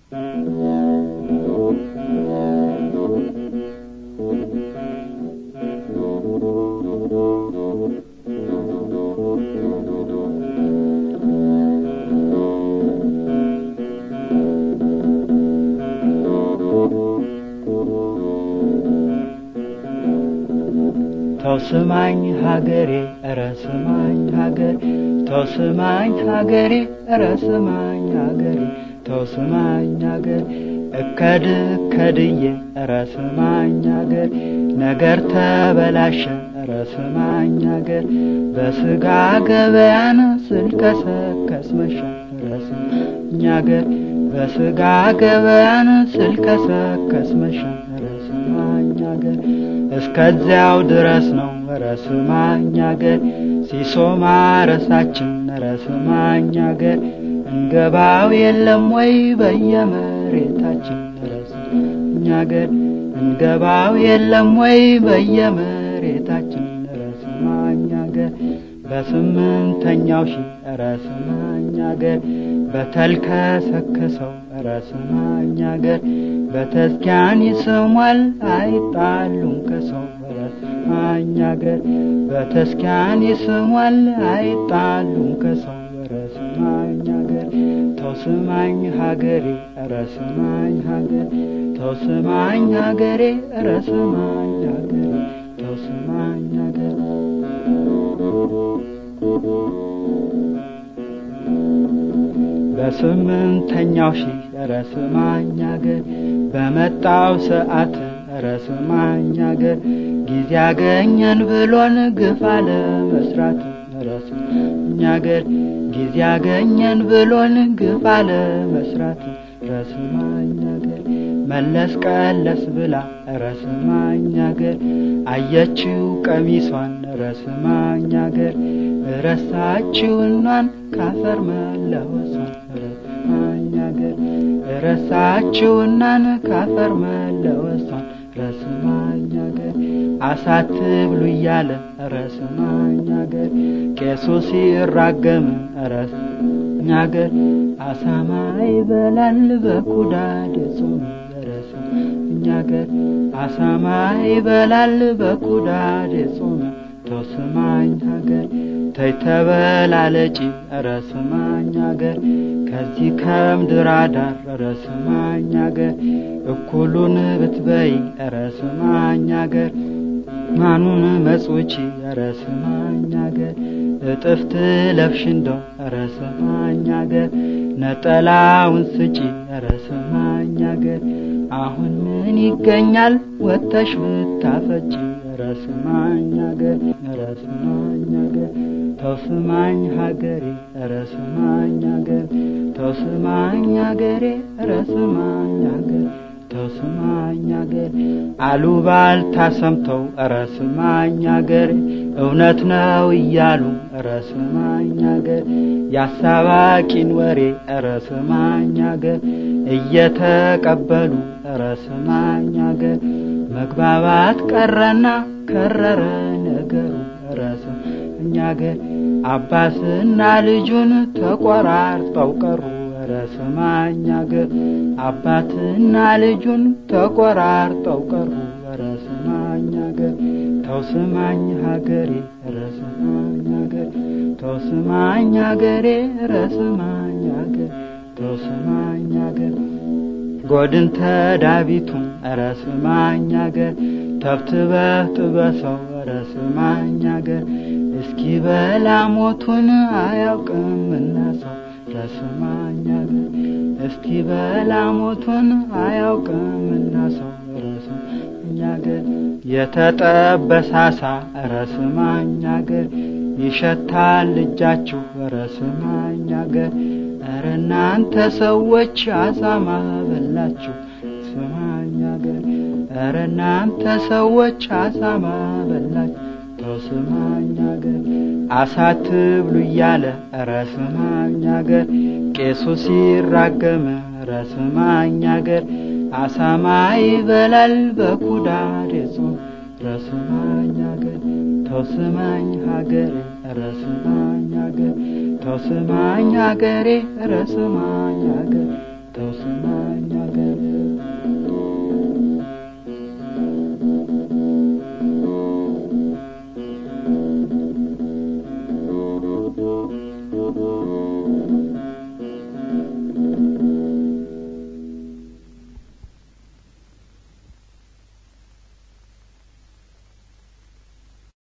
ተው ስማኝ ሀገሬ ኧረ ስማኝ ሀገሬ ተው ስማኝ ሀገሬ ኧረ ስማኝ ሀገሬ ተው ስማኝ ሀገሬ እከድ እከድዬ ኧረ ስማኝ ሀገሬ ነገር ተበላሸ ኧረ ስማኝ ሀገሬ በስጋ ገበያን ስልከሰከስ መሸ ኧረ ስማኝ ሀገሬ በስጋ ገበያን ስልከሰከስ መሸ ኧረ ስማኝ ሀገሬ እስከዚያው ድረስ ነው ኧረ ስማኝ ሀገር ሲሶ ማረሳችን ኧረ ስማኝ ሀገር እንገባው የለም ወይ በየመሬታችን ኧረ ስማኝ ሀገር እንገባው የለም ወይ በየመሬታችን ኧረ ስማኝ ሀገር በስምንተኛው ሺ ኧረ ስማኝ ሀገር በተልከሰከሰው ኧረ ስማኝ ሀገር በተዝኪያን ይስሟል አይጣሉም ከሰው ኧረ ስማኝ ሀገር በተዝኪያን ይስሟል አይጣሉም ከሰው ኧረ ስማኝ ሀገር ተው ስማኝ ሀገሬ ኧረ ስማኝ ሀገር ተው ስማኝ ሀገሬ ኧረ ስማኝ ሀገሬ ተው ስማኝ ሀገር በስምንተኛው ሺህ ኧረ ስማኝ ሀገር በመጣው ሰዓት ኧረ ስማኝ ሀገር ጊዜ ያገኘን ብሎን ግፍ አለ መስራት ኧረ ስማኝ ሀገር ጊዜ ያገኘን ብሎን ግፍ አለ መስራት ኧረ ስማኝ ሀገር መለስ ቀለስ ብላ ኧረ ስማኝ ሀገር አየችው ቀሚሷን ኧረ ስማኝ ሀገር ረሳችውናን ካፈር መለወሷን ኧረ ስማኝ ሀገር ረሳችውናን ካፈር መለወሷን ኧረ ስማኝ ሀገር አሳትብሉ እያለ ኧረ ስማኝ ሀገር ቄሱ ሲራገም ኧረ ስማኝ ሀገር አሳማ ይበላል በኩዳድ ጾም ኧረ ስማኝ ሀገር አሳማ ይበላል በኩዳድ ጾም ተው ስማኝ ሀገር ተይ ተበላለጪ ኧረ ስማኝ ሀገር ከዚህ ከምድር አዳር ኧረ ስማኝ ሀገር እኩሉን ብትበይ ኧረ ስማኝ ሀገር ማኑን መጽውቺ ኧረ ስማኝ ሀገር እጥፍ ትለብሽ እንደው ኧረ ስማኝ ሀገር ነጠላውን ስጪ ኧረ ስማኝ ሀገር አሁን ምን ይገኛል ወጥተሽ ብታፈጪ ኧረ ስማኝ ሀገር ኧረ ስማኝ ሀገር ተው ስማኝ ሀገሬ ኧረ ስማኝ ሀገር ተው ስማኝ ሀገሬ ኧረ ስማኝ ሀገር ተው ስማኝ ሀገር አሉባልታ ሰምተው ኧረ ስማኝ ሀገር እውነት ነው እያሉ ኧረ ስማኝ ሀገር ያሳባቂን ወሬ ኧረ ስማኝ ሀገር እየተቀበሉ ኧረ ስማኝ ሀገር መግባባት ቀረና ከረረ ነገሩ ኧረ ስማኝ ሀገር አባትና ልጁን ተቆራርጠው ቀሩ ኧረ ስማኝ ሀገር አባትና ልጁን ተቆራርጠው ቀሩ ኧረ ስማኝ ሀገር ተው ስማኝ ሀገሬ ኧረ ስማኝ ሀገር ተው ስማኝ ሀገሬ ኧረ ስማኝ ሀገር ተው ስማኝ ሀገር ጎድን ተዳቢቱን ኧረ ስማኝ ሀገር ተብትበህ ጥበሰው ኧረ ስማኝ ሀገር እስኪ በላ ሞቱን አያውቅምና ሰው ኧረ ስማኝ ሀገር እስኪ በላ ሞቱን አያውቅምና ሰው ኧረ ስማኝ ሀገር የተጠበሳሳ ኧረ ስማኝ ሀገር ይሸታል እጃችሁ ኧረ ስማኝ ሀገር ኧረ እናንተ ሰዎች አሳማ በላችሁ ስማኝ ሀገር ኧረ እናንተ ሰዎች አሳማ በላችሁ ተው ስማኝ ሀገር አሳትብሉ እያለ ኧረ ስማኝ ሀገር ቄሱ ሲራገም ኧረ ስማኝ ሀገር አሳማ ይበላል በኩዳድ ጾም ኧረ ስማኝ ሀገር ተው ስማኝ ሀገሬ ኧረ ስማኝ ሀገር ተው ስማኝ ሀገሬ ኧረ ስማኝ ሀገር ተው ስማኝ